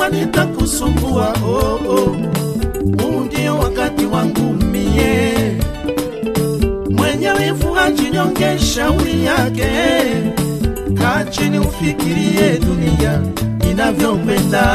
jua nitakusumbua oh, oh. Huu ndio wakati wangu mie, mwenye wivu ajinyonge shauri yake. Kaa chini ufikirie dunia inavyokwenda.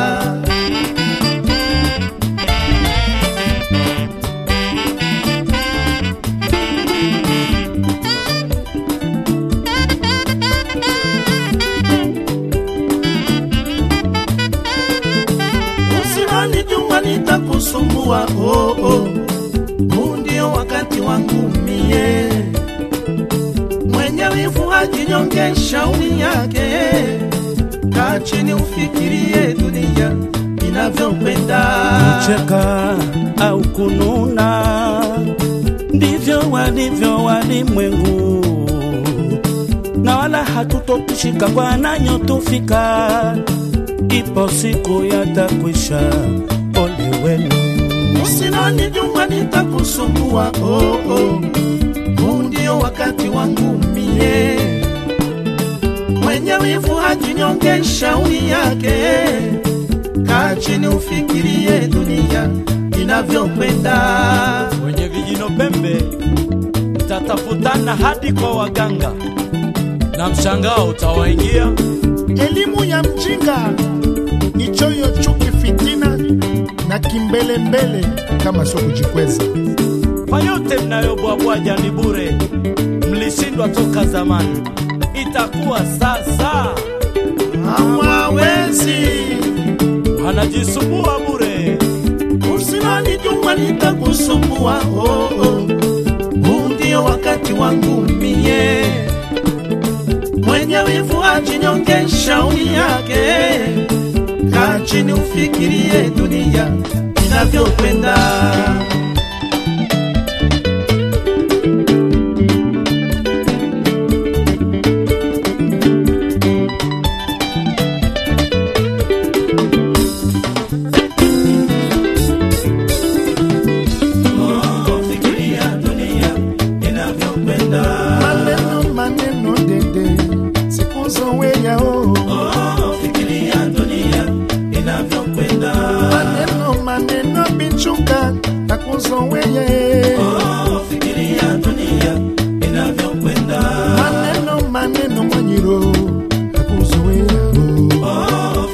Usidhani jua nitakusumbua oh, oh. Huu ndio wakati wangu mie, mwenye wivu ajinyonge shauri yake. Kaa chini ufikirie dunia inavyokwenda. kucheka au kununa, ndivyo walivyo walimwengu, na wala hatutokishika wananyotufika. Ipo siku yatakwisha, ole wenu. Usidhani jua nitakusumbua oh, oh. Huu ndio wakati wangu mie, mwenye wivu ajinyonge shauri yake. Kaa chini ufikirie dunia inavyokwenda. wenye vijino pembe mtatafutana hadi kwa waganga na mshangao utawaingia. Elimu ya mjinga ni choyo, chuki, fitina na kimbelembele, kama sio kujikweza. Kwa yote mnayobwabwaja ni bure, mlishindwa toka zamani, itakuwa sasa. Hawawezi, Wanajisumbua bure, usidhani jua nitakusumbua oh, oh. Huu ndio wakati wangu mie, mwenye wivu ajinyonge shauri yake. Kaa chini ufikirie dunia inavyokwenda. Maneno maneno dede, siku zoweya oh. Maneno maneno bichuka, nakuzoweya eh. Maneno maneno mwanyiro, nakuzoweya oh.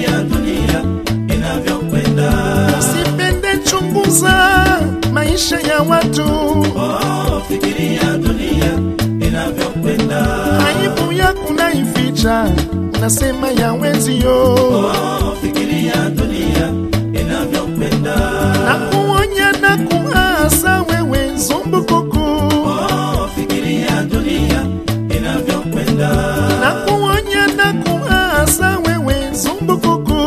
Usipende chunguza maisha ya watu, aibu yako naificha, unasema ya wenzio, na kuonya na kuasa wewe zumbukuku, na kuonya na kuasa wewe zumbukuku,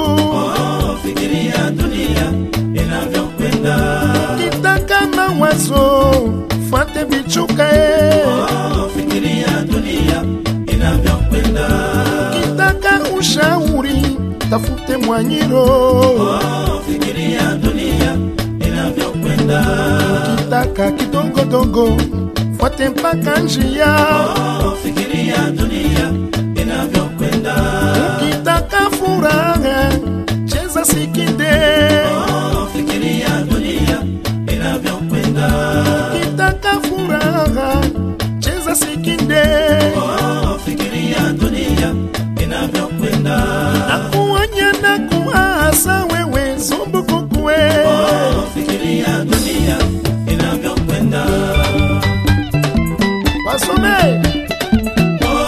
kitaka mawazo fuate vichuka eh. kitaka ushauri tafute mwanyiro kitaka kidogodogo fuate mpaka njia kitaka furaha cheza sikinde kitaka furaha cheza sikinde na kuonya na kuasa wewe zumbukukwe wasome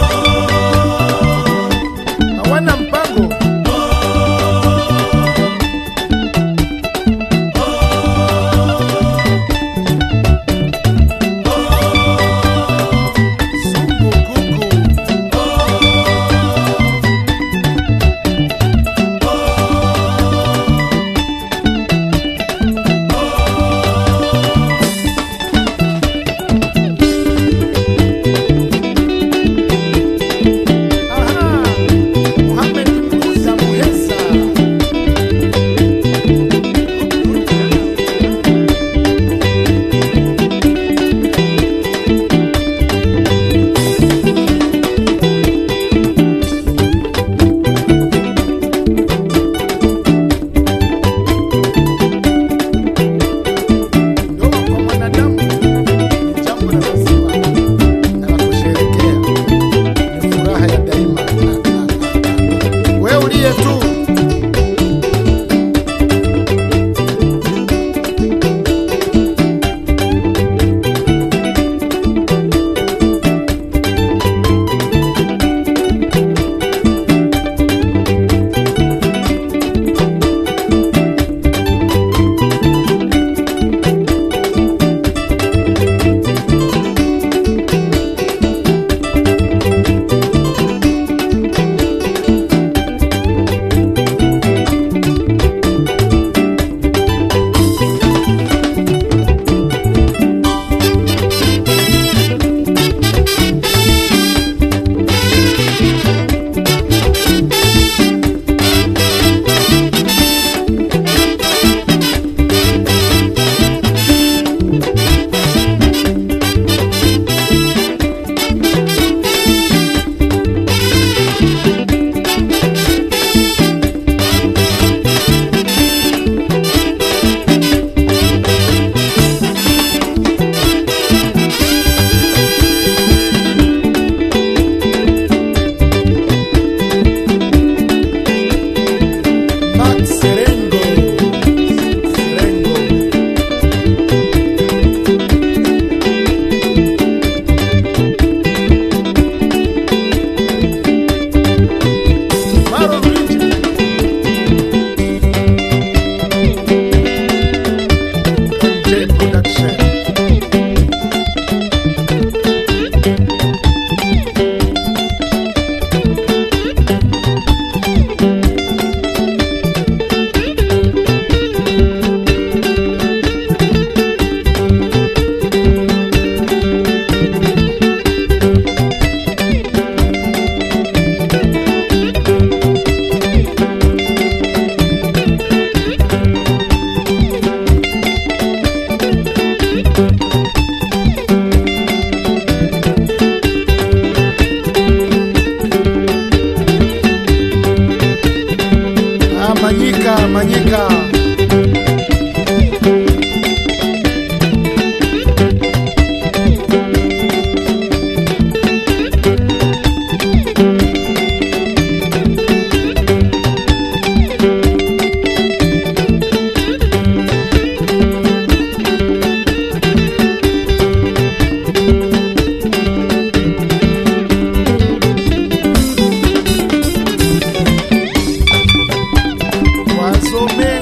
hawana mpango Manyika, Manyika. Wasome